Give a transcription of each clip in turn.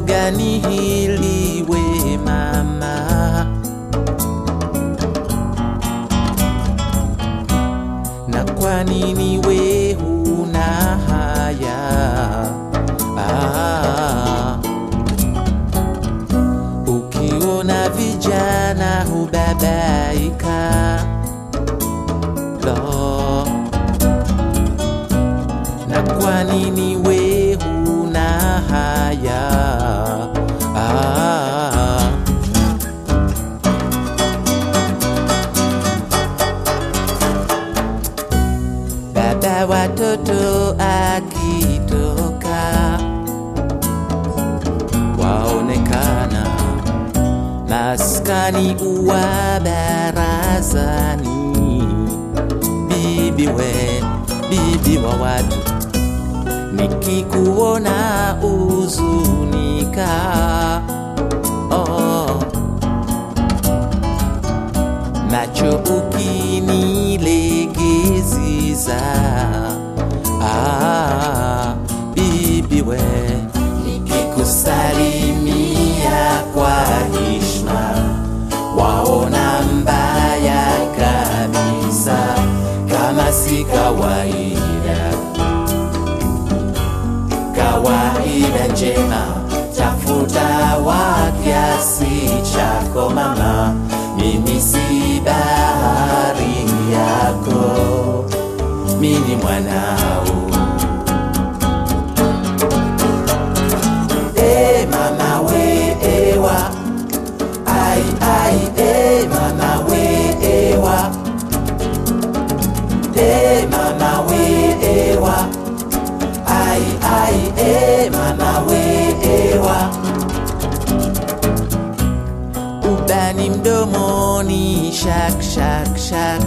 gani hili we mama? Na kwa nini we huna haya? Ah, ukiona vijana hubabaika lo na kwa nini we huna haya? Ah, baba watoto akitoka waonekana maskani uwa barazani, bibi we, bibi wa watu nikikuona uzunika oh. Nacho ukinilegeziza ah, bibi we nikikusalimia kwa heshima waona mbaya kabisa kama si kawaida kawaida njema, tafuta wa kiasi chako mama, mimi si bahari yako, mimi mwanao. E mama we ewa, ai ai e mama we ewa, e mama we ewa ai ai e mama we ewa ubani mdomoni shak shak shak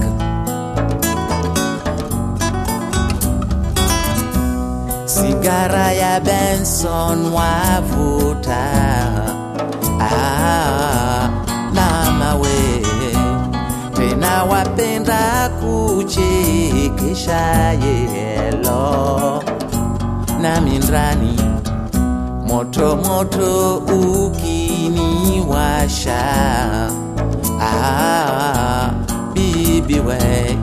sigara ya Benson wavuta ah, mama we tena wapenda kuchekesha yelo na mindrani moto moto ukiniwasha ah, bibi we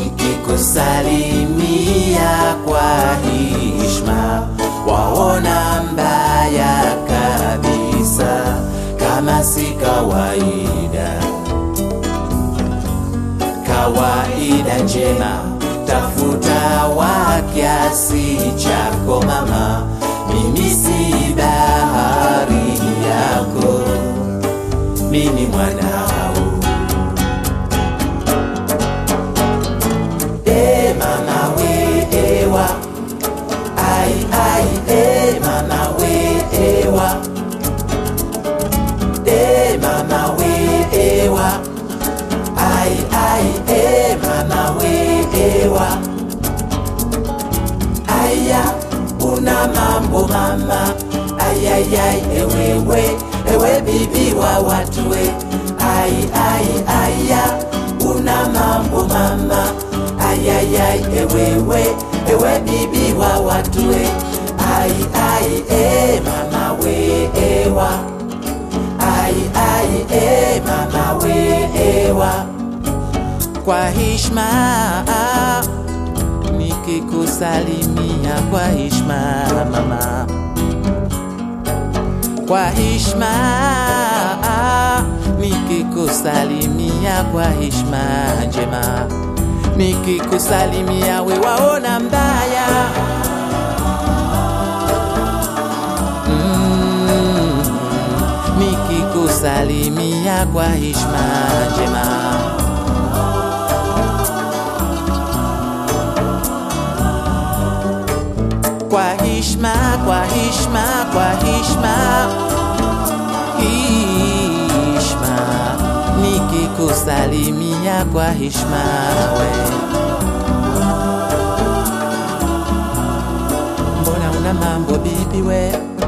nikikusalimia kwa heshima waona mbaya kabisa kama si kawaida kawaida njema, tafuta wa kiasi chako mama, mimi si bahari yako, mimi mwanao. E mama we ewa, ai ai e mama we ewa, e mama we ewa ai ai e mama we ewa aya una mambo mama ayayai ewewe ewe bibi wa watu we ai ai aya una mambo mama ayayai ewewe ewe bibi wa watu we ai ai e mama we ewa ai ai e mama we ewa kwa heshima nikikusalimia kwa heshima mama kwa heshima nikikusalimia kwa heshima njema nikikusalimia we waona mbaya mm, nikikusalimia kwa heshima njema kwa heshima, kwa heshima, kwa heshima, heshima, nikikusalimia kwa heshima we. Mbona una mambo bibi we?